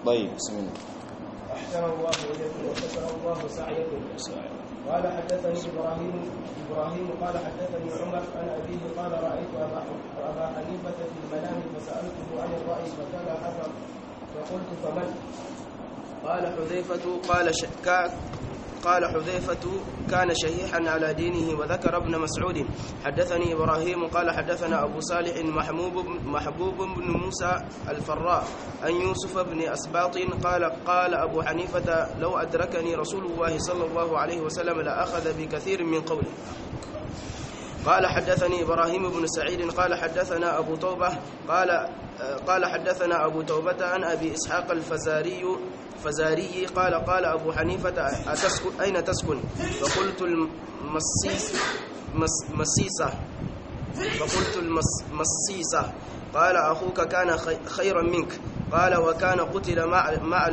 طيب بسم الله أحسن الله إليكم وشكر الله سعيكم قال حدثني إبراهيم إبراهيم قال حدثني عمر عن أبيه قال رأيت أبا أبا حنيفة في المنام فسألته عن الرأي فقال حسن فقلت فمن؟ قال حذيفة قال ش... كا... قال حذيفة كان شهيحا على دينه وذكر ابن مسعود حدثني إبراهيم قال حدثنا أبو صالح محبوب محبوب بن موسى الفراء عن يوسف بن أسباط قال قال أبو حنيفة لو أدركني رسول الله صلى الله عليه وسلم لأخذ بكثير من قوله قال حدثني إبراهيم بن سعيد قال حدثنا أبو توبة قال قال حدثنا أبو توبة عن أبي إسحاق الفزاري فزاري قال قال أبو حنيفة أتسكن أين تسكن فقلت المسيس مس مسيسة فقلت المسيسة قال أخوك كان خيرا منك قال وكان قتل مع مع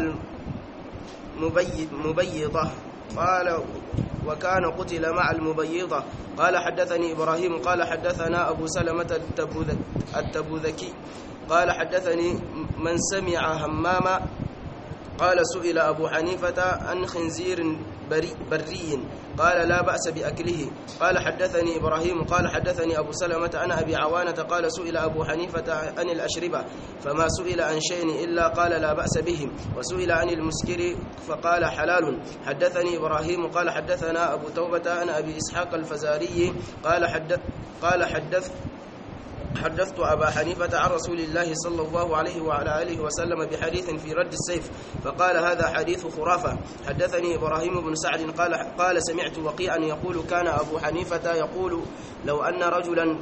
المبيضة قال وكان قتل مع المبيضة قال حدثني إبراهيم قال حدثنا أبو سلمة التبوذكي قال حدثني من سمع هماما قال سئل أبو حنيفة عن خنزير بري, بري قال لا بأس بأكله قال حدثني إبراهيم قال حدثني أبو سلمة عن أبي عوانة قال سئل أبو حنيفة عن الأشربة فما سئل عن شيء إلا قال لا بأس به وسئل عن المسكر فقال حلال حدثني إبراهيم قال حدثنا أبو توبة عن أبي إسحاق الفزاري قال حدث قال حدث حدثت أبا حنيفة عن رسول الله صلى الله عليه وعلى آله وسلم بحديث في رد السيف فقال هذا حديث خرافة حدثني إبراهيم بن سعد قال قال سمعت وقيعا يقول كان أبو حنيفة يقول لو أن رجلا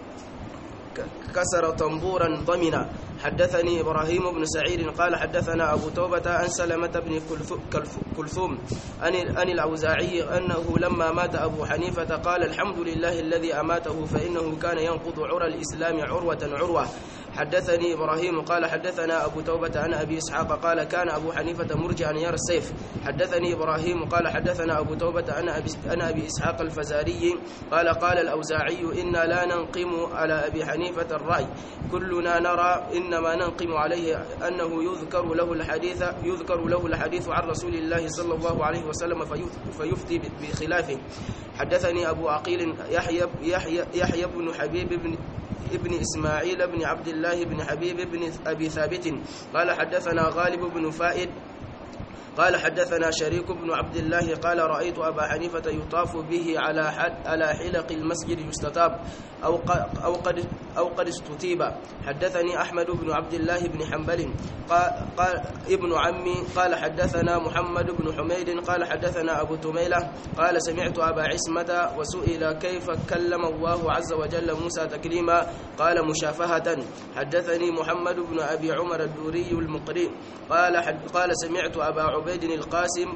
كسر طنبورا ضمنا حدثني إبراهيم بن سعيد قال حدثنا أبو توبة عن سلمة بن كلثوم عن الأوزاعي أنه لما مات أبو حنيفة قال الحمد لله الذي أماته فإنه كان ينقض عرى الإسلام عروة عروة حدثني إبراهيم قال حدثنا أبو توبة عن أبي إسحاق قال كان أبو حنيفة مرجعا يرى السيف حدثني إبراهيم قال حدثنا أبو توبة عن أبي, عن أبي إسحاق الفزاري قال قال الأوزاعي إنا لا ننقم على أبي حنيفة الرأي كلنا نرى إنما ننقم عليه أنه يذكر له الحديث يذكر له الحديث عن رسول الله صلى الله عليه وسلم فيفتي بخلافه حدثني أبو عقيل يحيى يحيى يحيى بن حبيب بن ابن إسماعيل بن عبد الله بن حبيب بن أبي ثابت قال حدثنا غالب بن فائد قال حدثنا شريك بن عبد الله قال رأيت أبا حنيفة يطاف به على حد على حلق المسجد يستتاب أو أو قد أو قد استتيب حدثني أحمد بن عبد الله بن حنبل قال, قال ابن عمي قال حدثنا محمد بن حميد قال حدثنا أبو تميلة قال سمعت أبا عصمة وسئل كيف كلم الله عز وجل موسى تكليما قال مشافهة حدثني محمد بن أبي عمر الدوري المقري قال حد قال سمعت أبا عبيد القاسم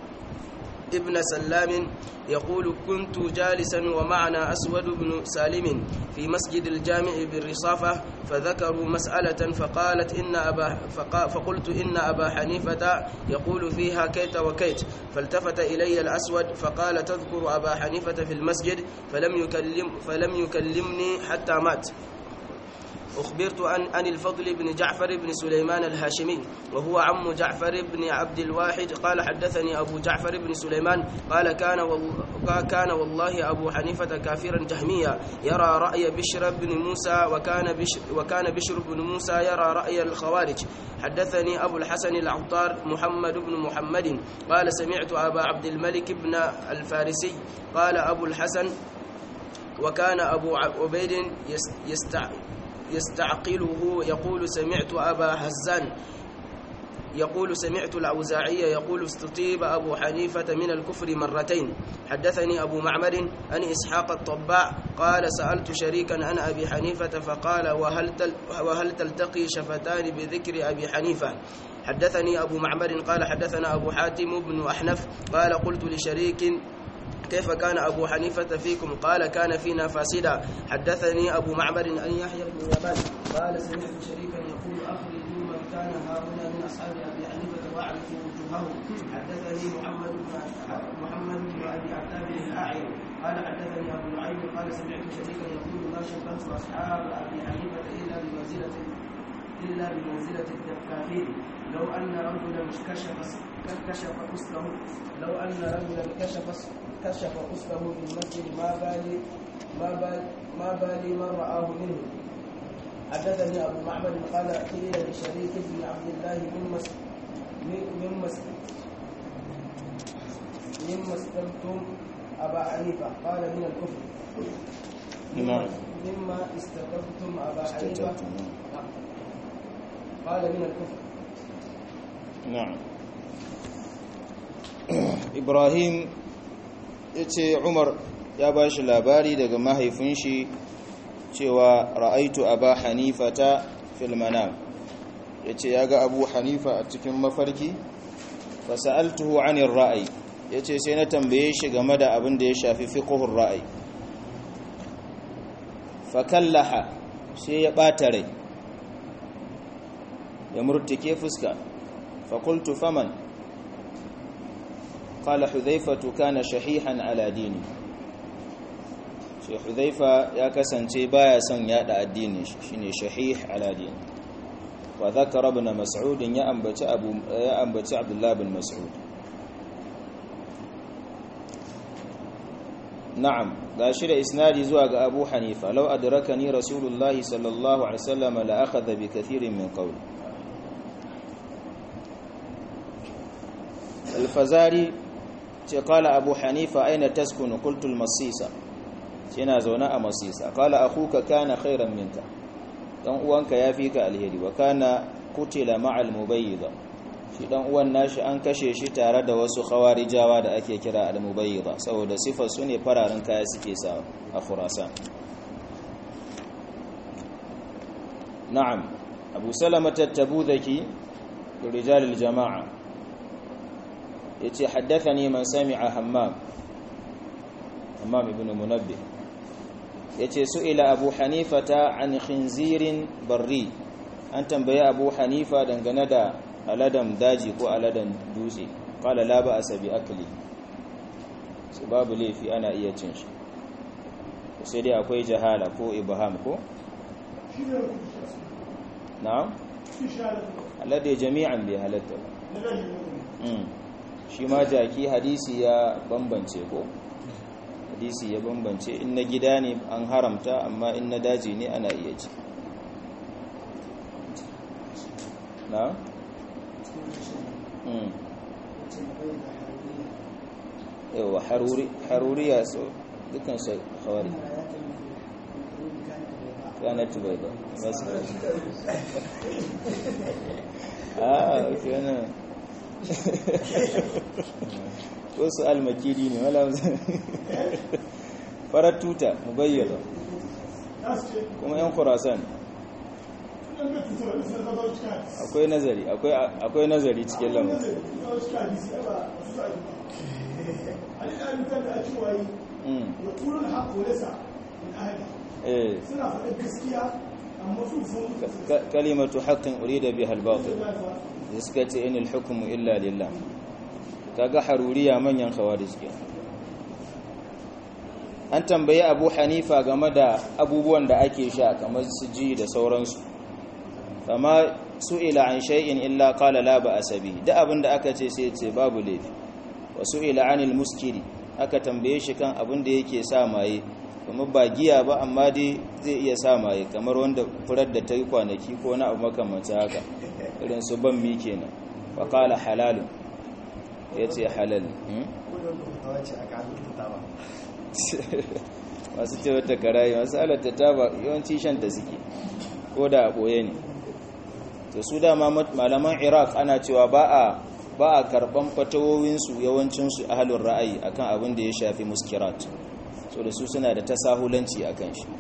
ابن سلام يقول كنت جالسا ومعنا أسود بن سالم في مسجد الجامع بالرصافة فذكروا مسألة فقالت إن أبا فقا فقلت إن أبا حنيفة يقول فيها كيت وكيت فالتفت إلي الأسود فقال تذكر أبا حنيفة في المسجد فلم يكلم فلم يكلمني حتى مات أخبرت عن عن الفضل بن جعفر بن سليمان الهاشمي وهو عم جعفر بن عبد الواحد قال حدثني أبو جعفر بن سليمان قال كان والله كان والله أبو حنيفة كافرا جهميا يرى رأي بشر بن موسى وكان بشر وكان بشر بن موسى يرى رأي الخوارج حدثني أبو الحسن العطار محمد بن محمد قال سمعت أبا عبد الملك بن الفارسي قال أبو الحسن وكان أبو عبيد يستع يستعقله يقول سمعت أبا هزان يقول سمعت الأوزاعي يقول استطيب أبو حنيفة من الكفر مرتين حدثني أبو معمر عن إسحاق الطباع قال سألت شريكا عن أبي حنيفة فقال وهل, تل وهل تلتقي شفتان بذكر أبي حنيفة حدثني أبو معمر قال حدثنا أبو حاتم بن أحنف قال قلت لشريك كيف كان أبو حنيفة فيكم قال كان فينا فاسدا حدثني أبو معمر أن يحيى بن يمان قال سمعت شريكا يقول أخرجوا من كان هؤلاء من أصحاب أبي حنيفة وأعرفوا وجوههم حدثني محمد بن محمد بن أبي عتاب الأعين قال حدثني أبو نعيم قال سمعت شريكا يقول ما شبهت أصحاب أبي حنيفة إلا بمنزلة إلا بمنزلة الدفافين لو أن رجلا كشف كشف قسطه لو أن رجلا كشف كشف قسطه في المسجد ما بالي ما بال ما بالي من رآه منه حدثني أبو معبد قال قيل لشريك بن عبد الله مما مما مما استلتم أبا حنيفة قال من الكفر نعم مما استتبتم أبا حنيفة استتبتم، قال من الكفر na'am ibrahim ya ce umar ya ba shi labari daga mahaifin shi cewa ra'aitu aba hanifa ta filmanam ya ce ya ga abu hanifa a cikin mafarki fasa'altuhu anir ra'ayi ya ce sai na tambaye shi game da abin da ya shafi fiqhur ra'ayi fakallaha sai ya ɓata rai ya murtike fuska فقلت فمن قال حذيفة كان شحيحا على ديني شيخ حذيفة يا كسنتي بايا سن يادا الدين شيني شحيح على دين وذكر ابن مسعود يا أنبت أبو يا أنبت عبد الله بن مسعود نعم غاشر إسنادي زواج أبو حنيفة لو أدركني رسول الله صلى الله عليه وسلم لأخذ بكثير من قوله الفزاري قال أبو حنيفة أين تسكن قلت المصيصة yana zaune a masisa kala akuka kana khairan minka dan uwanka yafi ka alheri wa kana kutila ma'al mubayyida shi dan uwan nashi an kashe shi tare da wasu khawarijawa da ake kira al mubayyida saboda sifar su ne fararen kaya suke sa a Khurasan na'am Abu Salama at-Tabudaki rijal al-jama'a yace haddathani man sami'a Hammam Hammam ibn Munabbih yace su'ila Abu Hanifata an khinzirin barri an tambaye Abu Hanifa dangane da aladan daji ko aladan dutse qala la ba asabi akli su babu laifi ana iya cin shi sai dai akwai jahala ko ibham ko na'am alade jami'an bai halatta ba shi ma jaki hadisi ya bambance ko hadisi ya bambance in na gida ne an haramta amma in na daji ne ana iya ci na? yawa haruriya so dukkan su hawari kanat bai ba masu a kenan wasu almakiri ne wala farar tuta mu bayyana kuma yan kurasan akwai nazari akwai nazari cikin lamun kalimatu haqqin urida biha al-batil suka ce inil hukumu illa lillah kaga haruriya manyan khawarij ke an tambayi abu hanifa game da abubuwan da ake sha kamar su ji da sauransu fama su'ila an shay'in illa qala la ba'sa bihi da abin da aka ce sai ce babu laifi wa su'ila anil muskiri aka tambaye shi kan abin da yake sa maye kuma ba giya ba amma dai zai iya sa maye kamar wanda furar da ta yi kwanaki ko na abu makamancin haka irin su ban mi kenan wa qala halalun yace halal masu ce wata karayi masu halatta ta ba yawanci shan da suke ko da a ɓoye ne to su dama malaman iraq ana cewa ba a ba a karɓan fatawowinsu yawancinsu ahalun ra'ayi akan abin da ya shafi muskirat so da su suna da tasahulanci a kan shi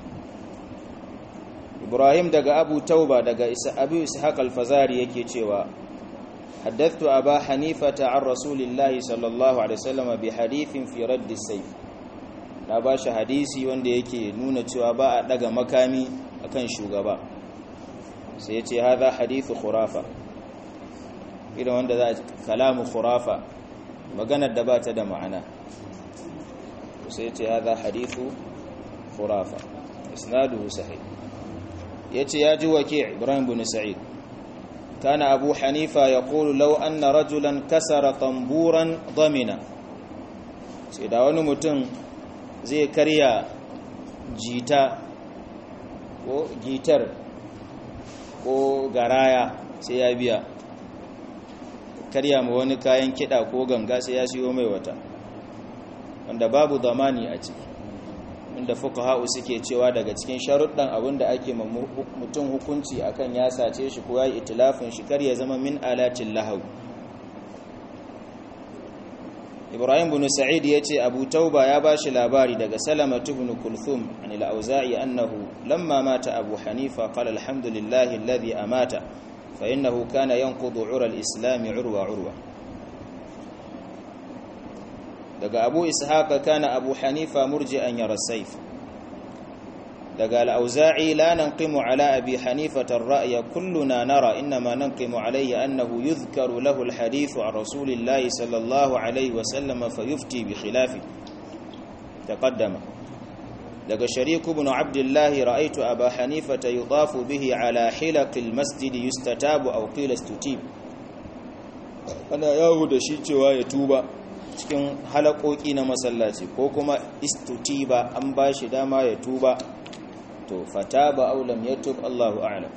ibrahim daga abu tauba daga abu ishaq al-fazari yake cewa حدثت أبا حنيفة عن رسول الله صلى الله عليه وسلم بحديث في رد السيف na ba shi hadisi wanda yake nuna cewa ba a daga makami akan shugaba sai ya ce haza hadithu khurafa irin wanda za a kalamu khurafa maganar da ba ta da ma'ana sai ya ce haza hadithu khurafa isnaduhu sahih ya ce ya ji wake ibrahim bin sa'id كان أبو حنيفة يقول لو أن رجلا كسر طنبورا ضمنا سيدا wani mutum zai karya jita ko gitar ko garaya sai ya biya karya ma wani kayan kiɗa ko ganga sai ya siyo mai wata wanda babu zamani a ciki inda fuqaha'u suke cewa daga cikin sharuɗan abinda ake mutum hukunci akan ya sace shi ko yayi itilafin shi kar ya zama min alatin lahaw Ibrahim ibn Sa'id yace Abu Tauba ya bashi labari daga Salama ibn Kulthum an al-Auza'i annahu lamma mata Abu Hanifa qala alhamdulillahi alladhi amata fa innahu kana yanqudu 'ura al-islam 'urwa 'urwa daga abu ishaqa kana abu hanifa murji'an yara saif daga al-auza'i la nanqimu ala abi hanifa ar-ra'ya kulluna nara inma nanqimu alayhi annahu yudhkaru lahu al-hadith an rasulillahi sallallahu alayhi wa sallam fayufti bi khilafi taqaddama daga sharik ibn abdullah ra'aytu aba hanifa yudafu bihi ala hilaq al-masjid yustatabu aw qila istutib ana yawo da shi cewa ya tuba cikin halakoki na masallaci ko kuma istutiba an ba shi dama ya tuba to fata ba aulam ya tub Allahu a'lam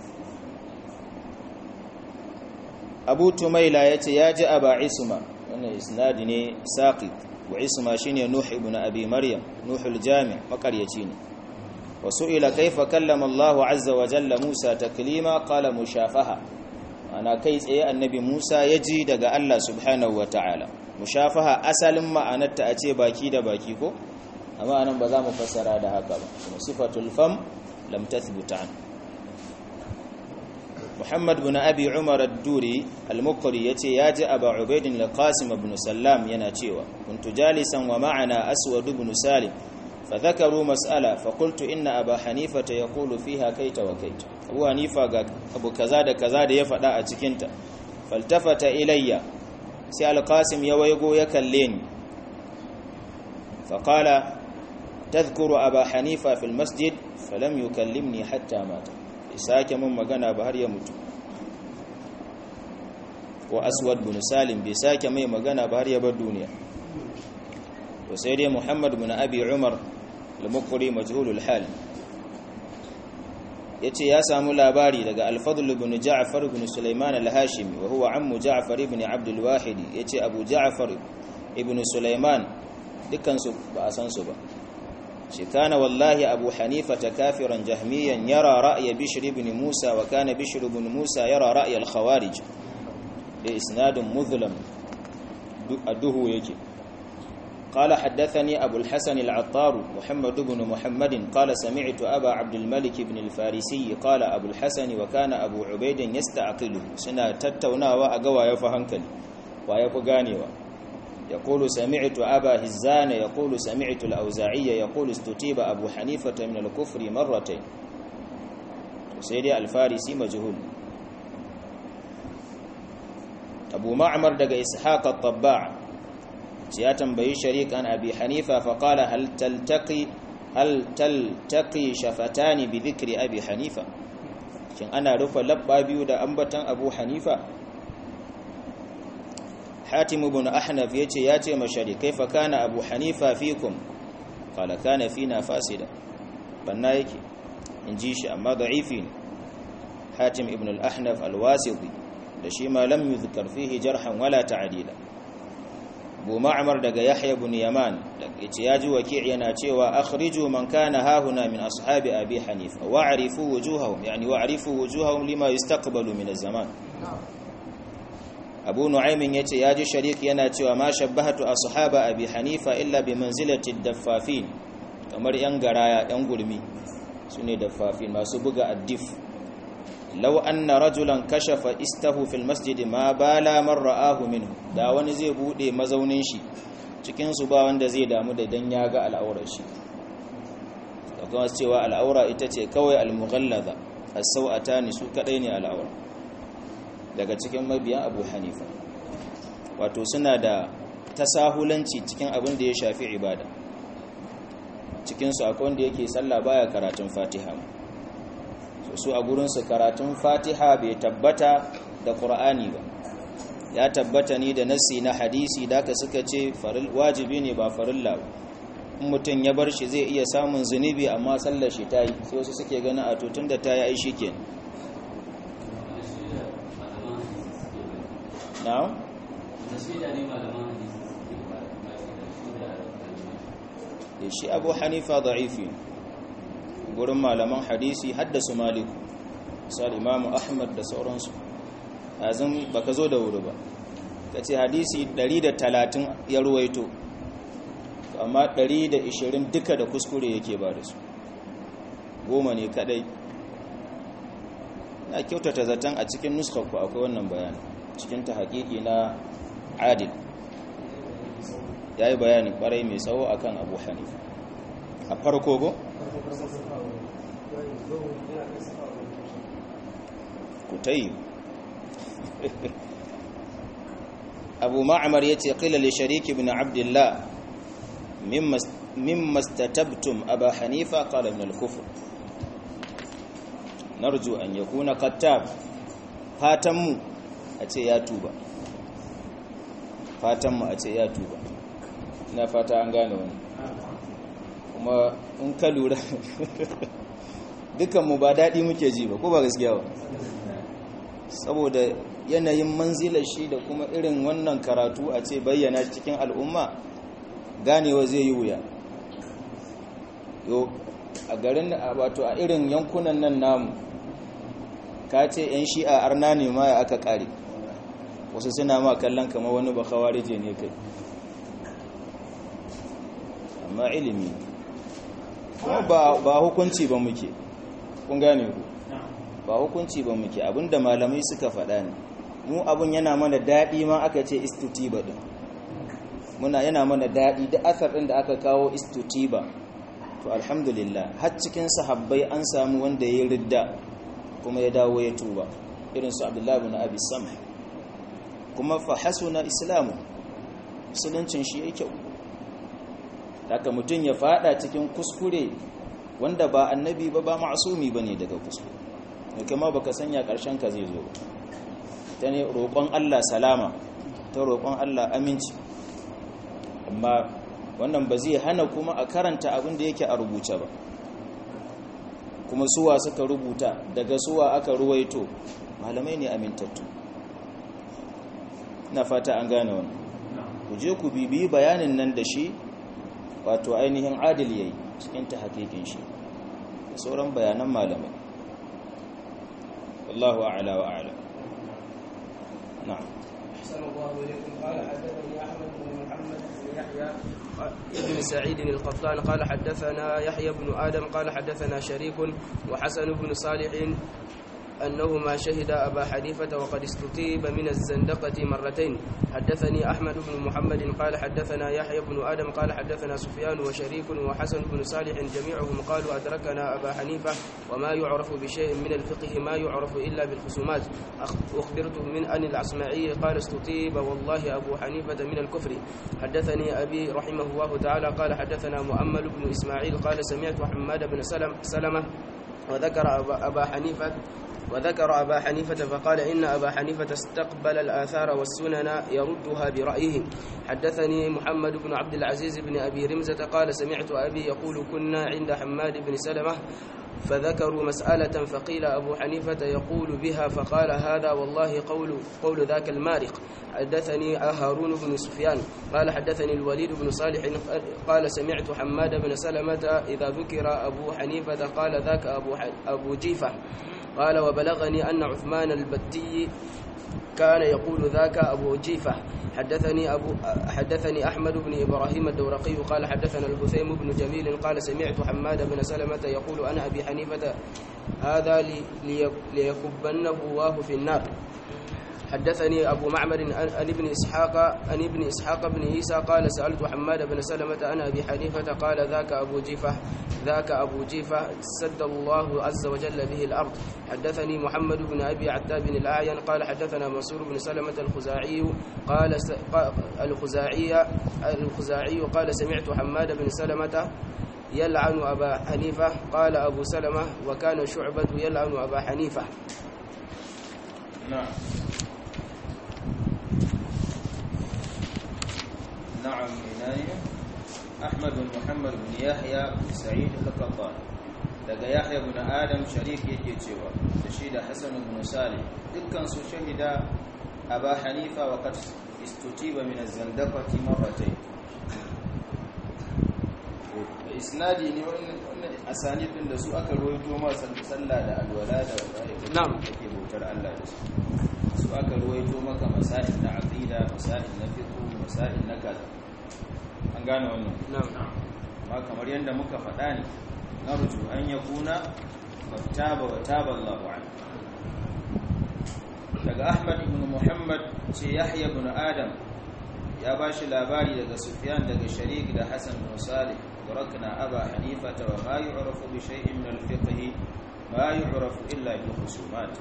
abu tumaila ya ce ya ji aba isma wannan isnadi ne saqi wa isma shine nuh ibn abi maryam nuhul jami makaryaci ne wa su'ila kaifa kallama Allahu azza wa jalla Musa taklima qala mushafaha ana kai tsaye annabi Musa ya ji daga Allah subhanahu wa ta'ala mushafaha asalin ma'anarta a ce baki da baki ko amma anan ba za mu fassara da haka ba kuma sifatul fam lam tathbuta an Muhammad bin Abi Umar ad-Duri al-Muqri yace ya ji Abu Ubayd al-Qasim ibn Sallam yana cewa kuntu jalisan wa ma'ana Aswad ibn Salim فذكروا مسألة فقلت إن أبا حنيفة يقول فيها كيت وكيت أبو حنيفة أبو كذا دا كذا دا يفدا أتكنت فالتفت إلي sai alƙasim ya waigo ya kalle ni faƙala tazkuru aba hanifa fil masjid falam yukallimni hatta mata sake mun magana ba har ya mutu ko aswad bin salim bai sake mai magana ba har ya bar duniya to sai dai muhammad bin abi umar al-muqri majhulul hal yace ya samu labari daga al-fadl ibn ja'far ibn sulaiman al-hashimi wa huwa ammu ja'far ibn abd al-wahid yace abu ja'far ibn sulaiman dukkan su ba a san su ba shi kana wallahi abu hanifa kafiran jahmiyan yara ra'ya bishr ibn musa wa kana bishr ibn musa yara ra'ya al-khawarij da isnadun muzlam aduhu yake قال حدثني أبو الحسن العطار محمد بن محمد قال سمعت أبا عبد الملك بن الفارسي قال أبو الحسن وكان أبو عبيد يستعقله سنة تتونا وأقوى يفهنكني ويفقاني يقول سمعت أبا هزان يقول سمعت الأوزاعي يقول استتيب أبو حنيفة من الكفر مرتين سيدي الفارسي مجهول أبو معمر دق إسحاق الطباع ya tambayi sharik an abi hanifa faƙala hal taltaqi hal taltaqi shafatani bi dhikri abi hanifa shin ana rufe labba biyu da ambatan abu hanifa hatim ibn ahnaf yace yace ma sharik kaifa kana abu hanifa fikum qala kana fina fasida banna yake inji shi amma da'ifi ne hatim ibn al-ahnaf al-wasiti da shi ma lam yuzkar fihi jarhan wala ta'dila abu ma'amar daga yahya ibn yaman yace yaji waki' yana cewa akhriju man kana hahuna min ashabi abi hanifa wa'rifu wujuhahum yani wa'rifu wujuhahum lima yastaqbalu min az-zaman abu nu'aym yace yaji sharik yana cewa ma shabbahatu ashaba abi hanifa illa bi manzilati ad-daffafin kamar yan garaya yan gurmi sune daffafin masu buga addif law anna rajulan kashafa istahu fil masjid ma bala man ra'ahu minhu da wani zai bude mazaunin shi cikin su ba wanda zai damu da dan ya ga al'aurar shi da kuma cewa al'aura ita ce kawai al-mughallaza as-sau'atani su kadai ne al'aura daga cikin mabiyan Abu Hanifa wato suna da tasahulanci cikin abin da ya shafi ibada cikin su akwai wanda yake sallah baya karatun Fatiha su a gurinsu karatun fatiha bai tabbata da qur'ani ba ya tabbata ni da nassi na hadisi da ka suka ce wajibi ne ba farilla ba in mutum ya bar shi zai iya samun zunubi amma sallar shi ta yi sai wasu suke ganin a tutun da ta yi aishi ke na'am da shi abu hanifa da'ifi gurin malaman hadisi haddasu maliku misali imamu ahmad da sauransu azin baka zo da wuri ba ka ce hadisi 130 ya ruwaito amma 120 duka da kuskure yake ba da su goma ne kadai na kyautata zaton a cikin nuskakku akwai wannan bayani cikin ta hakiki na adil ya yi bayani kwarai mai tsawo akan abu hanifa a farko go? ku ta yi abu ma'amar ya ce ƙila li shariki ibn abdullah mimma statabtum aba hanifa qala min al-kufr narju an yakuna qattab fatan mu a ce ya tuba fatan mu a ce ya tuba ina fata an gane wani kuma in ka lura dukan mu ba dadi muke ji ba ko ba gaskiya ba saboda yanayin manzilar shi da kuma irin wannan karatu a ce bayyana cikin al'umma ganewa zai yi wuya yo a garin wato a irin yankunan nan namu ka ce 'yan shi'a arna ne ma ya aka kare wasu suna ma kallon kama wani ba kawarije ne kai amma ilimi kuma ba hukunci ba muke kun gane ku ba hukunci ba muke abinda malamai suka faɗa ne mu abin yana mana daɗi ma aka ce istutiba ɗin muna yana mana daɗi da asar ɗin da aka kawo istutiba to alhamdulillah har cikin sahabbai an samu wanda ya ridda kuma ya dawo ya tuba irin su abdullahi bin abi samh kuma fa hasuna islamu musuluncin shi ya kyau haka mutum ya fada cikin kuskure wanda ba annabi ba ba ma'asumi bane daga kuskure ne kuma baka sanya karshen ka zai zo ta ne roƙon Allah salama ta roƙon Allah aminci amma wannan ba zai hana kuma a karanta abin da yake a rubuce ba kuma suwa suka rubuta daga suwa aka ruwaito malamai ne amintattu na fata an gane wannan ku je ku bibiyi bayanin nan da shi wato ainihin adil yayi cikin ta hakikin shi da sauran bayanan malamai wallahu a'la wa a'lam na'am أحسن الله إليكم قال حدثني أحمد بن محمد بن يحيى ابن سعيد القطان قال حدثنا يحيى بن آدم قال حدثنا شريك وحسن بن صالح أنهما شهد أبا حنيفة وقد استتيب من الزندقة مرتين حدثني أحمد بن محمد قال حدثنا يحيى بن آدم قال حدثنا سفيان وشريك وحسن بن صالح جميعهم قالوا أدركنا أبا حنيفة وما يعرف بشيء من الفقه ما يعرف إلا بالخصومات أخبرت من أن العصمعي قال استتيب والله أبو حنيفة من الكفر حدثني أبي رحمه الله تعالى قال حدثنا مؤمل بن إسماعيل قال سمعت حماد بن سلم سلمة وذكر أبا, أبا حنيفة وذكر أبا حنيفة فقال إن أبا حنيفة استقبل الآثار والسنن يردها برأيه حدثني محمد بن عبد العزيز بن أبي رمزة قال سمعت أبي يقول كنا عند حماد بن سلمة فذكروا مسألة فقيل أبو حنيفة يقول بها فقال هذا والله قول قول ذاك المارق حدثني هارون بن سفيان قال حدثني الوليد بن صالح قال سمعت حماد بن سلمة إذا ذكر أبو حنيفة قال ذاك أبو, أبو جيفة قال وبلغني أن عثمان البتي كان يقول ذاك أبو جيفة حدثني أبو حدثني أحمد بن إبراهيم الدورقي قال حدثنا الهثيم بن جميل قال سمعت حماد بن سلمة يقول أنا أبي حنيفة هذا لي ليكبنه الله في النار حدثني أبو معمر عن ابن إسحاق عن ابن إسحاق بن عيسى قال سألت حماد بن سلمة عن أبي حنيفة قال ذاك أبو جيفة ذاك أبو جيفة سد الله عز وجل به الأرض حدثني محمد بن أبي عتاب بن الأعين قال حدثنا منصور بن سلمة الخزاعي قال الخزاعي الخزاعي قال سمعت حماد بن سلمة يلعن أبا حنيفة قال أبو سلمة وكان شعبة يلعن أبا حنيفة نعم sunani ahmad bin muhammad bin yahya bin sa'id al-qattan daga yahya bin adam sharif yake cewa da shi da hasan bin salih dukkan su shahida aba hanifa wa qad istutiba min az-zandaqati marratayn isnadi ne wannan asani din da su aka ruwaito ma sallah da alwala da Na'am. ake bautar Allah da su su aka ruwaito maka masail na aqida masail na fiqh masail na kaza an gane wannan نعم amma kamar yadda muka faɗa ne narju an yakuna fattaba wa taba Allahu an daga Ahmad ibn Muhammad ce Yahya ibn Adam ya bashi labari daga Sufyan daga Sharik da Hasan bin Salih وركنا أبا حنيفة وما يعرف بشيء من الفقه ما يعرف إلا بالخصومات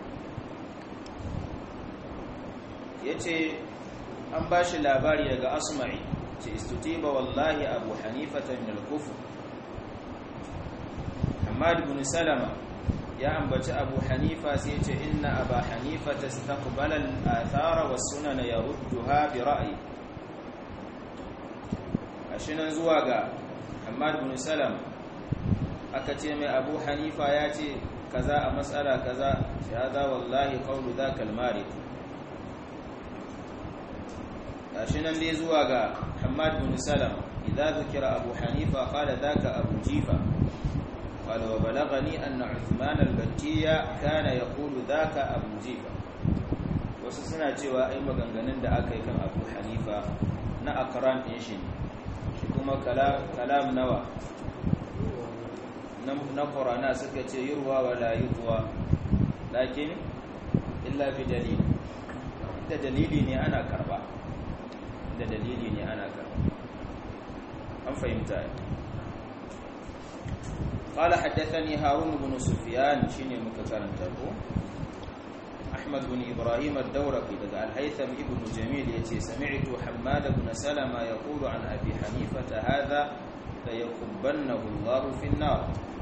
yace an ba shi labari daga asma'i ce istutiba wallahi abu hanifata min al-kufr hamad ibn salama ya ambaci abu hanifa sai yace inna aba hanifata istaqbala al-athara was-sunan yarudduha bi ra'yi ashinan zuwa ga hamad ibn salama aka ce mai abu hanifa ya ce kaza a matsala kaza ya za wallahi qawlu dhaka al-marid gashi nan dai zuwa ga Hamad bin Salama idza zikira Abu Hanifa qala dhaka Abu Jifa qala wa balagani anna Uthman al-Battiya kana yaqulu dhaka Abu Jifa wasu suna cewa ai maganganun da aka yi kan Abu Hanifa na akran din shi shi kuma kalam kalam nawa na Qur'ana suka ce yurwa wala yutwa lakin illa bi dalil da dalili ne ana karba da dalili ne ana karba an fahimta قال حدثني هارون بن سفيان شيني مكرنتا ko أحمد بن إبراهيم الدورقي لدى الهيثم ابن جميل يتي سمعت حماد بن سلمة يقول عن أبي حنيفة هذا ليكبنه الله في النار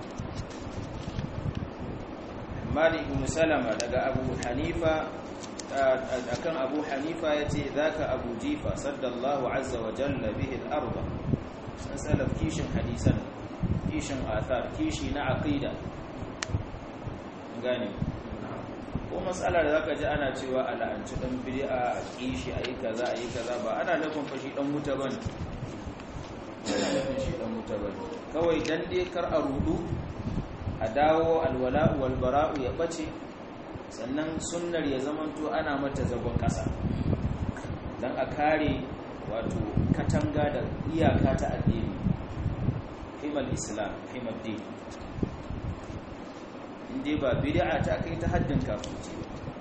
حماد بن سلمة لدى أبو حنيفة akan abu hanifa ya ce za ka abu jifa saddallahu azza wa jalla bihi al'arba an salaf kishin hadisan kishin athar kishi na aqida gane ko matsala da zaka ji ana cewa ala'anci dan bid'a a kishi ayi kaza ayi kaza ba ana nufin fashi dan wuta bane ana nufin shi dan wuta bane kawai dan dai kar a rudu a dawo alwala wal bara'u ya bace sannan sunnar ya zamanto ana mata zagon ƙasa don a kare wato katanga da iyaka ta addini himal islam himal din inda ba bid'a ta kai ta haddin kafirci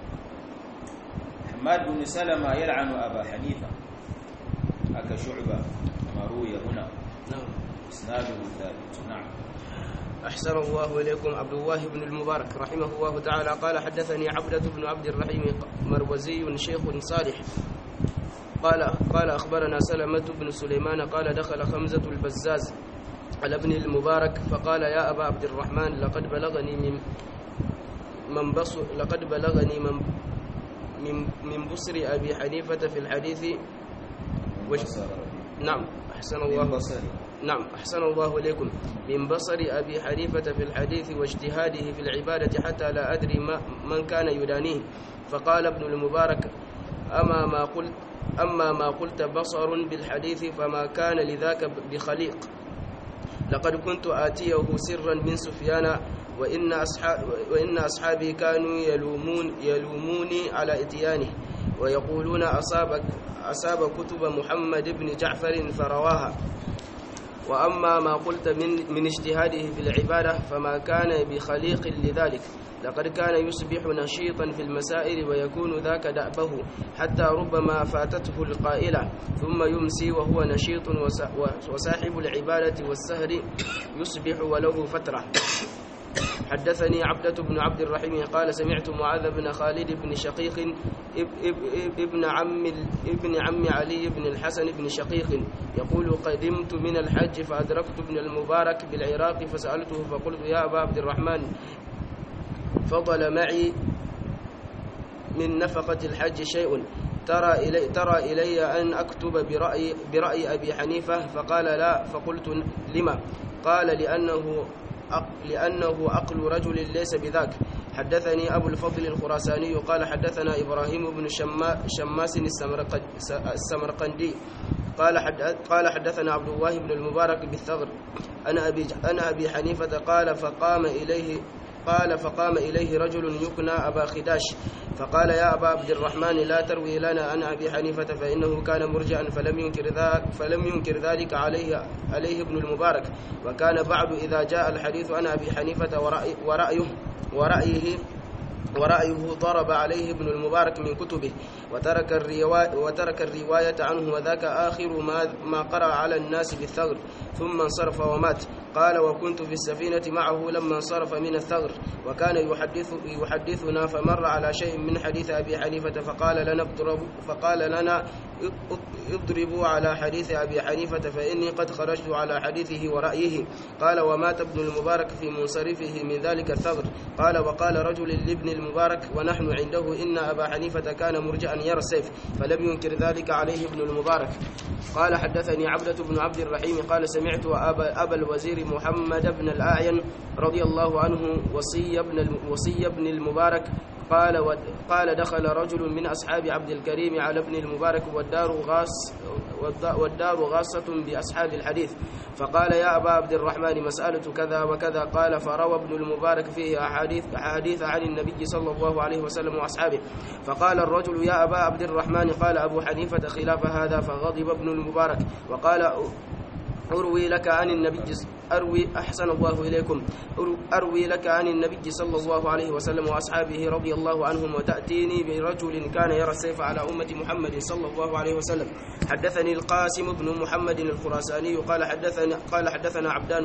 Hamad bin Salama yal'anu Aba Hanifa aka shu'ba maruya huna نعم isnaduhu thabit na'am أحسن الله إليكم عبد الله بن المبارك رحمه الله تعالى قال حدثني عبدة بن عبد الرحيم مروزي شيخ صالح قال قال أخبرنا سلمة بن سليمان قال دخل خمزة البزاز على ابن المبارك فقال يا أبا عبد الرحمن لقد بلغني من من بصر لقد بلغني من من من بصر أبي حنيفة في الحديث وش بصر نعم أحسن من الله بصري نعم أحسن الله إليكم من بصر أبي حنيفة في الحديث واجتهاده في العبادة حتى لا أدري ما من كان يدانيه فقال ابن المبارك أما ما قلت أما ما قلت بصر بالحديث فما كان لذاك بخليق لقد كنت آتيه سرا من سفيان وإن أصحاب وإن أصحابي كانوا يلومون يلوموني على إتيانه ويقولون أصابك أصاب كتب محمد بن جعفر فرواها وأما ما قلت من من اجتهاده في العبادة فما كان بخليق لذلك لقد كان يصبح نشيطا في المسائل ويكون ذاك دأبه حتى ربما فاتته القائلة ثم يمسي وهو نشيط وسا- وصاحب العبادة والسهر يصبح وله فترة حدثني عبدة بن عبد الرحيم قال سمعت معاذ بن خالد بن شقيق اب- اب- ابن عم ال- ابن عم علي بن الحسن بن شقيق يقول قدمت من الحج فأدركت ابن المبارك بالعراق فسألته فقلت يا أبا عبد الرحمن فضل معي من نفقة الحج شيء ترى إلي, ترى إلي أن أكتب برأي, برأي أبي حنيفة فقال لا فقلت لما قال لأنه لأنه عقل رجل ليس بذاك حدثني أبو الفضل الخراساني قال حدثنا إبراهيم بن شما شماس السمرقندي قال حد قال حدثنا عبد الله بن المبارك بالثغر أنا أبي أنا أبي حنيفة قال فقام إليه قال فقام إليه رجل يكنى أبا خداش فقال يا أبا عبد الرحمن لا تروي لنا عن أبي حنيفة فإنه كان مرجعا فلم ينكر ذلك فلم ينكر ذلك عليه عليه ابن المبارك وكان بعد إذا جاء الحديث عن أبي حنيفة ورأي ورأيه ورأيه ورأيه ضرب عليه ابن المبارك من كتبه وترك الرواية, وترك الرواية عنه وذاك آخر ما, ما قرأ على الناس بالثغر ثم انصرف ومات قال وكنت في السفينة معه لما انصرف من الثغر وكان يحدث يحدثنا فمر على شيء من حديث أبي حنيفة فقال لنا اضرب فقال لنا اضربوا على حديث أبي حنيفة فإني قد خرجت على حديثه ورأيه قال ومات ابن المبارك في منصرفه من ذلك الثغر قال وقال رجل لابن المبارك ونحن عنده إن أبا حنيفة كان مرجعا يرى السيف فلم ينكر ذلك عليه ابن المبارك قال حدثني عبدة بن عبد الرحيم قال سمعت أبا, أبا الوزير محمد بن الأعين رضي الله عنه وصي ابن وصي ابن المبارك قال قال دخل رجل من أصحاب عبد الكريم على ابن المبارك والدار غاص والدار غاصة بأصحاب الحديث فقال يا أبا عبد الرحمن مسألة كذا وكذا قال فروى ابن المبارك فيه أحاديث أحاديث عن النبي صلى الله عليه وسلم وأصحابه فقال الرجل يا أبا عبد الرحمن قال أبو حنيفة خلاف هذا فغضب ابن المبارك وقال أروي لك عن النبي أروي أحسن الله إليكم أروي لك عن النبي صلى الله عليه وسلم وأصحابه رضي الله عنهم وتأتيني برجل كان يرى السيف على أمة محمد صلى الله عليه وسلم حدثني القاسم بن محمد الخراساني قال حدثنا قال حدثنا عبدان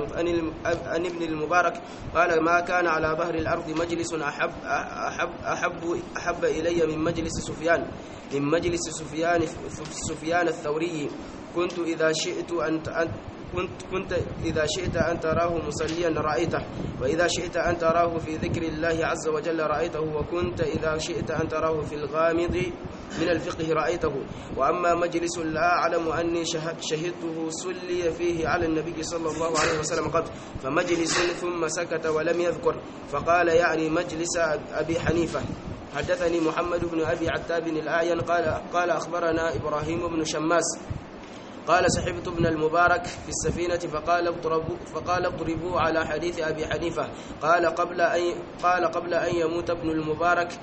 عن ابن المبارك قال ما كان على ظهر الأرض مجلس أحب أحب أحب أحب إلي من مجلس سفيان من مجلس سفيان سفيان الثوري كنت إذا شئت أن كنت كنت إذا شئت أن تراه مصليا رأيته وإذا شئت أن تراه في ذكر الله عز وجل رأيته وكنت إذا شئت أن تراه في الغامض من الفقه رأيته وأما مجلس لا أعلم أني شهدته صلي فيه على النبي صلى الله عليه وسلم قط فمجلس ثم سكت ولم يذكر فقال يعني مجلس أبي حنيفة حدثني محمد بن أبي عتاب الآين قال قال أخبرنا إبراهيم بن شماس قال سحبت ابن المبارك في السفينة فقال اضربوا فقال اضربوا على حديث أبي حنيفة قال قبل أن قال قبل أن يموت ابن المبارك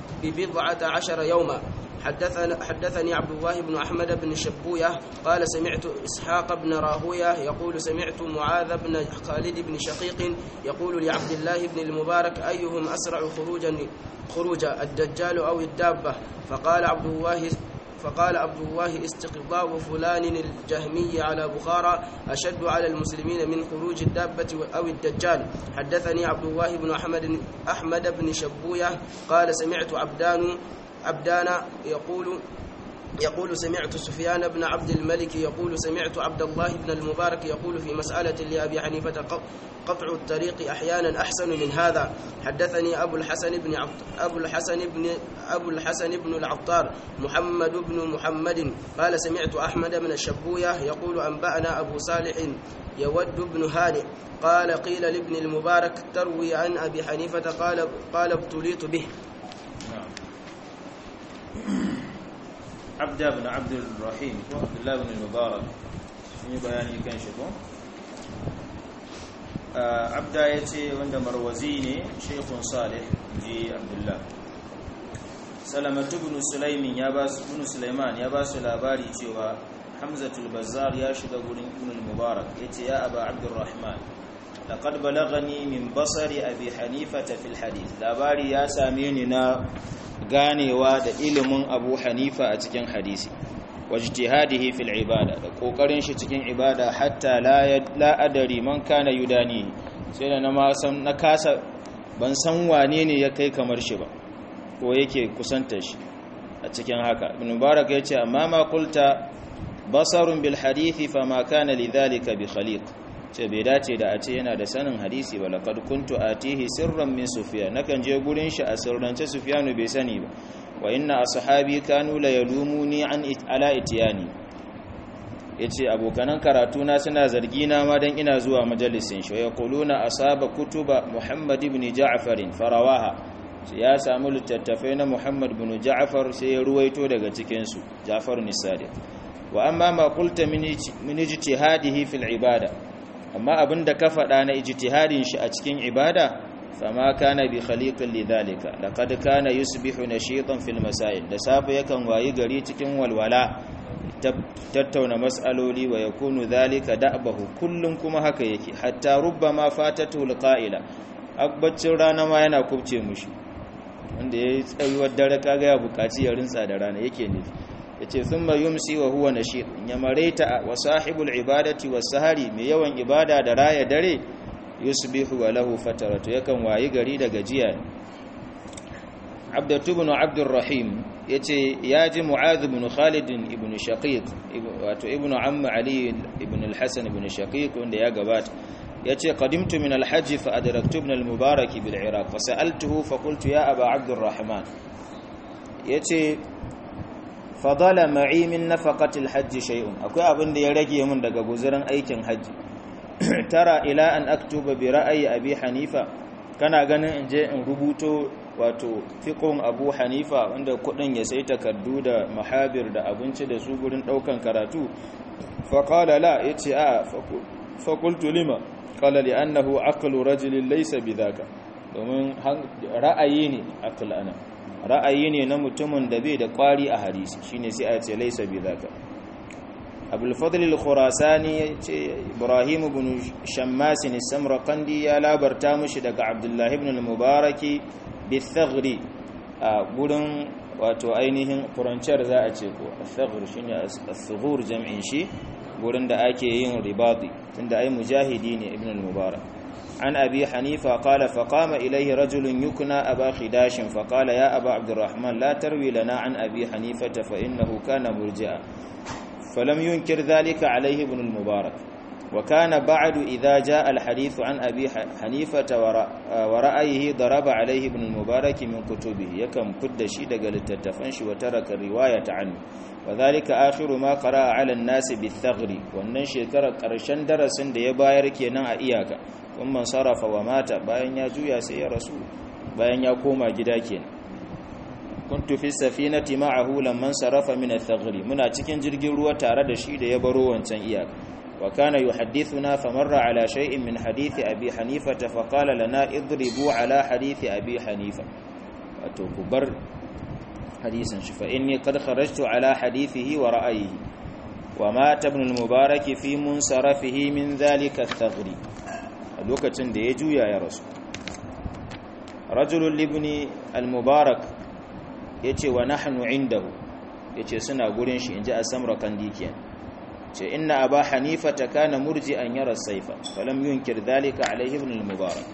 ببضعة عشر يوما حدثنا حدثني عبد الله بن أحمد بن شبوية قال سمعت إسحاق بن راهوية يقول سمعت معاذ بن خالد بن شقيق يقول لعبد الله بن المبارك أيهم أسرع خروجا خروجا الدجال أو الدابة فقال عبد الله فقال عبد الله استقضاء فلان الجهمي على بخارى أشد على المسلمين من خروج الدابة أو الدجال حدثني عبد الله بن أحمد أحمد بن شبوية قال سمعت عبدان عبدان يقول يقول سمعت سفيان بن عبد الملك يقول سمعت عبد الله بن المبارك يقول في مسألة لأبي حنيفة قطع الطريق أحيانا أحسن من هذا حدثني أبو الحسن بن عبد أبو الحسن بن أبو الحسن بن العطار محمد بن محمد قال سمعت أحمد بن الشبوية يقول أنبأنا أبو صالح يود بن هانئ قال قيل لابن المبارك تروي عن أبي حنيفة قال قال ابتليت به عبد بن عبد الرحيم عبد الله بن المبارك sun yi bayani kan shi ko abda ya ce wanda marwazi ne shekun salih ji abdullah salamatu bin sulaimin ya ba su bin sulaiman ya ba su labari cewa hamzatul bazzar ya shiga gurin ibn mubarak yace ya aba abdurrahman laqad balagani min basari abi hanifata fil hadith labari ya same ni na ganewa da ilimin abu hanifa a cikin hadisi wajtihadihi fil ibada da kokarin shi cikin ibada hatta la adari man kana yudani sai da na ma san na kasa ban san wane ne ya kai kamar shi ba ko yake kusanta shi a cikin haka ibn mubarak yace amma ma qulta basarun bil hadithi fama kana lidhalika bi khaliq ce bai dace da a ce yana da sanin hadisi ba laqad kuntu atihi sirran min sufyan nakan je gurin shi a sirrance sufyanu bai sani ba wa inna ashabi kanu la yalumuni an ala itiyani yace abokanan karatu na suna zargi na ma dan ina zuwa majalisin shi ya quluna asaba kutuba muhammad ibn ja'far farawaha ya samu littattafai na muhammad ibn ja'far sai ya ruwaito daga cikin su ja'far nisadi wa amma ma qulta min ijtihadihi fil ibada amma abinda ka faɗa na ijtihadin shi a cikin ibada fama kana bi khaliqin lidhalika laqad kana yusbihu nashitan fil masail da safe yakan wayi gari cikin walwala tattauna mas'aloli wa yakunu dhalika da'bahu kullun kuma haka yake hatta rubbama fatatu alqa'ila abbacin rana ma yana kubce mushi wanda yayi tsayuwar dare kaga ya bukaci ya rinsa da rana yake nufi yace thumma yumsi wa huwa nashid ya maraita wa sahibul ibadati was sahari mai yawan ibada da raya dare yusbihu wa lahu fataratu yakan wayi gari da gajiya abdatu ibn abdurrahim yace yaji mu'adh ibn khalid ibn shaqiq wato ibn amm ali ibn al-hasan ibn shaqiq wanda ya gabata yace qadimtu min al-hajj fa adraktu ibn al-mubarak bil iraq fa sa'altuhu fa qultu ya aba abdurrahman yace fadala ma'i min nafaqati al-hajj shay'un akwai abin da ya rage min daga guzurin aikin hajji tara ila an aktuba bi ra'ayi abi hanifa kana ganin in je in rubuto wato fiqhun abu hanifa wanda kudin ya sai takardu da mahabir da abinci da su gurin daukan karatu fa qala la yace a fa qultu lima qala li annahu aqlu rajulin laysa bidhaka domin ra'ayi ne aql ana ra'ayi ne na mutumin da bai da kwari a hadisi shine sai a ce laysa bidhaka abul fadl al-khurasani yace ibrahim ibn shammas as-samarqandi ya labarta mushi daga abdullah ibn al-mubarak bi-thagri a gurin wato ainihin furanciyar za a ce ko al-thagr shine as-sughur jam'in shi gurin da ake yin ribadi tunda ai mujahidi ne ibn al-mubarak عن أبي حنيفة قال فقام إليه رجل يكنى أبا خداش فقال يا أبا عبد الرحمن لا تروي لنا عن أبي حنيفة فإنه كان مرجئا فلم ينكر ذلك عليه ابن المبارك وكان بعد إذا جاء الحديث عن أبي حنيفة ورأيه ضرب عليه ابن المبارك من كتبه يكم كد شيد قال التتفنش وترك الرواية عنه وذلك آخر ما قرأ على الناس بالثغر والنشي كرشن درس ديباير كينا إياك ثم انصرف ومات باين يا جويا سي رسول باين يا كوما جدا kenan kuntu fi safinati ma'ahu lamman sarafa min ath-thagri muna cikin jirgin ruwa tare da shi da ya baro wancan iyaka wa kana yuhaddithuna famarra ala shay'in min hadithi abi hanifa fa qala lana idribu ala hadithi abi hanifa wato ku bar hadisin shi fa inni qad kharajtu ala hadithihi wa ra'ayihi wa mata ibn al-mubarak fi munsarafihi min dhalika ath-thagri a lokacin da ya juya ya rasu rajulun libni al-mubarak ya ce wa nahnu indahu ya ce suna gurin shi in ji a samra kandikiyan ce inna aba hanifa ta kana murji an yara saifa falam yunkir dhalika alaihi ibn al-mubarak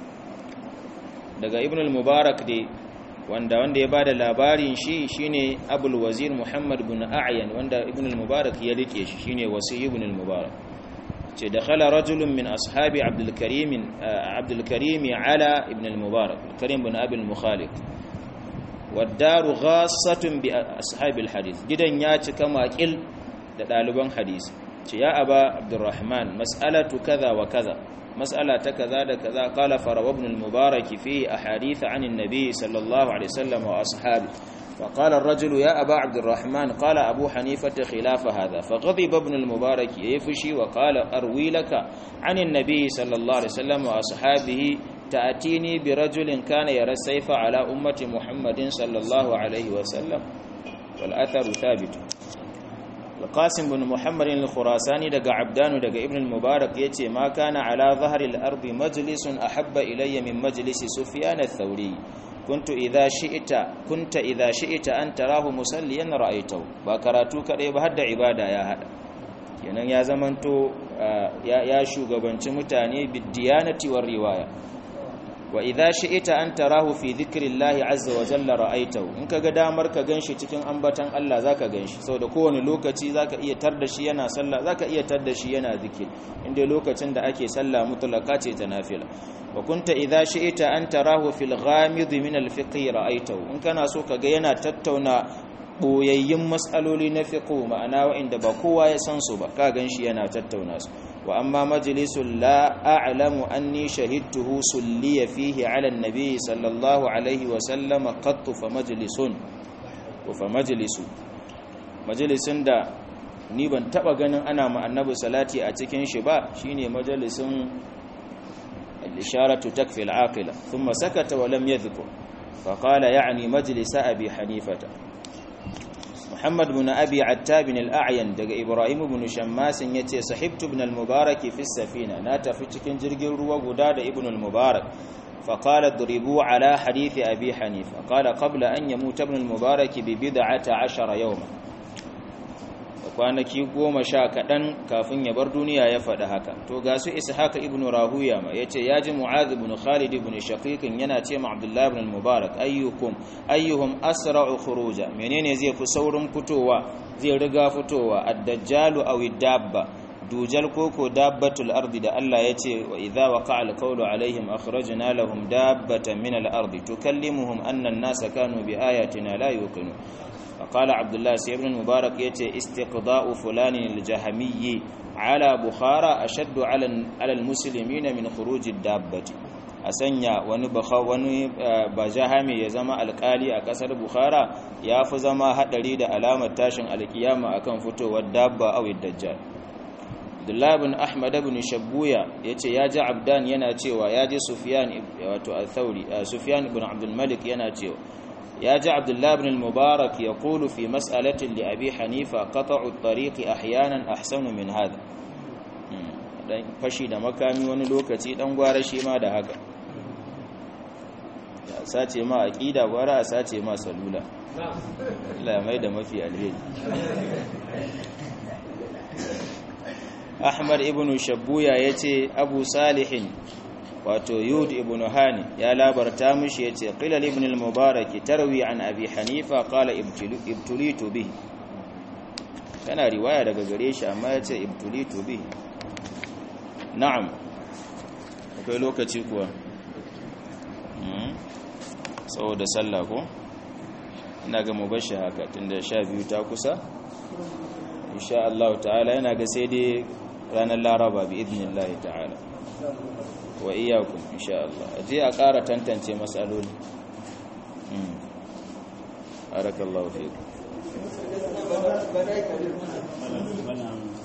daga ibn al-mubarak dai wanda wanda ya bada labarin shi shine abul wazir muhammad ibn a'yan wanda ibn al-mubarak ya rike shi shine wasi ibn al-mubarak ce dakhala rajulun min ashabi abdul karim abdul karim ala ibn al-mubarak karim ibn abi al-mukhalid waddaru ghassatun bi ashabil hadith gidan ya cika makil da daliban hadisi ce ya aba abdurrahman mas'alatu kaza wa kaza mas'ala ta kaza da kaza qala farawa ibn al-mubarak fi ahadith an an-nabi sallallahu alaihi wasallam wa ashabi فقال الرجل يا أبا عبد الرحمن قال أبو حنيفة خلاف هذا فغضب ابن المبارك يفشي وقال أروي لك عن النبي صلى الله عليه وسلم وأصحابه تأتيني برجل كان يرى السيف على أمة محمد صلى الله عليه وسلم والأثر ثابت القاسم بن محمد الخراساني دقى عبدان دقى ابن المبارك يتي ما كان على ظهر الأرض مجلس أحب إلي من مجلس سفيان الثوري كنت إذا شئت كنت إذا شئت أن تراه مسليا رأيته بكراتو كدai ba hadda ibada ya hada kenan ya zamanto ya shugabanci mutane bidiyanati war riwaya wa idza shi'ita an tarahu fi dhikrillahi azza wa jalla ra'aitahu in kaga damar ka ganshi cikin ambatan Allah zaka ganshi saboda kowane lokaci zaka iya tar da shi yana sallah zaka iya tar da shi yana zikir inda lokacin da ake sallah mutlaka ce ta nafila wa kunta idza shi'ita an tarahu fil ghamid min al fiqh ra'aitahu in kana so kaga yana tattauna boyayyun mas'aloli na fiqh ma'ana wa'inda ba kowa ya san su ba ka ganshi yana tattauna su wa amma majlisul la a'lamu anni shahidtuhu sulliya fihi 'ala an-nabi sallallahu alaihi wa sallam qattu fa majlisun wa fa majlisu majlisin da ni ban taba ganin ana ma annabi salati a cikin shi ba shine majalisin al-isharatu takfi al-aqila thumma sakata wa lam yadhkur fa qala ya'ni majlis abi hanifata Muhammad bin Abi Attab bin al-A'yan daga Ibrahim bin Shammas yace sahibtu ibn al-Mubarak fi safina na tafi cikin jirgin ruwa guda da ibn al-Mubarak fa qala duribu ala hadith Abi Hanifa qala qabla an yamut ibn al-Mubarak bi bid'ati 10 yawma kwanaki goma sha kaɗan kafin ya bar duniya ya faɗi haka to ga su ishaq ibn rahuya ma yace ya ji mu'adh ibn khalid ibn shaqiq yana ce ma abdullah ibn mubarak ayyukum ayyuhum asra'u khuruja menene zai fi saurin fitowa zai riga fitowa ad-dajjalu aw ad-dabba dujal koko dabbatul ardi da Allah yace wa idza waqa'a al-qawlu alaihim akhrajna lahum dabbatan min al-ardi tukallimuhum anna an-nasa kanu bi ayatina la yuqinun فقال عبد الله سي ابن المبارك يتي استقضاء فلان الجهمي على بخارى أشد على على المسلمين من خروج الدابة asanya wani baka wani bajahami ya zama alkali a kasar bukhara ya fi zama hadari da alamar tashin alkiyama akan fitowar dabba aw dajjal Abdullah ibn Ahmad ibn Shabbuya yace ya ji Abdan yana cewa ya ji Sufyan wato al-Thawri Sufyan ibn Abdul Malik yana cewa يا جاء عبد الله بن المبارك يقول في مسألة لأبي حنيفة قطع الطريق أحيانا أحسن من هذا dan fashi da makami wani lokaci dan gwara shi ma da haka ya sace ma aqida gwara a sace ma salula Allah mai da mafi alheri Ahmad ibn Shabbuya yace Abu Salihin wato yud ibn hani ya labarta mishi yace qila ibn al-mubarak tarwi an abi hanifa qala ibtulitu bihi kana riwaya daga gare shi amma yace ibtulitu bihi na'am akwai lokaci kuwa saboda sallah ko ina ga mubashi haka tunda 12 ta kusa insha Allah ta'ala yana ga sai dai ranar laraba bi idnillahi ta'ala wa iyakum insha Allah aje a ƙara tantance matsaloli barakallahu fiikum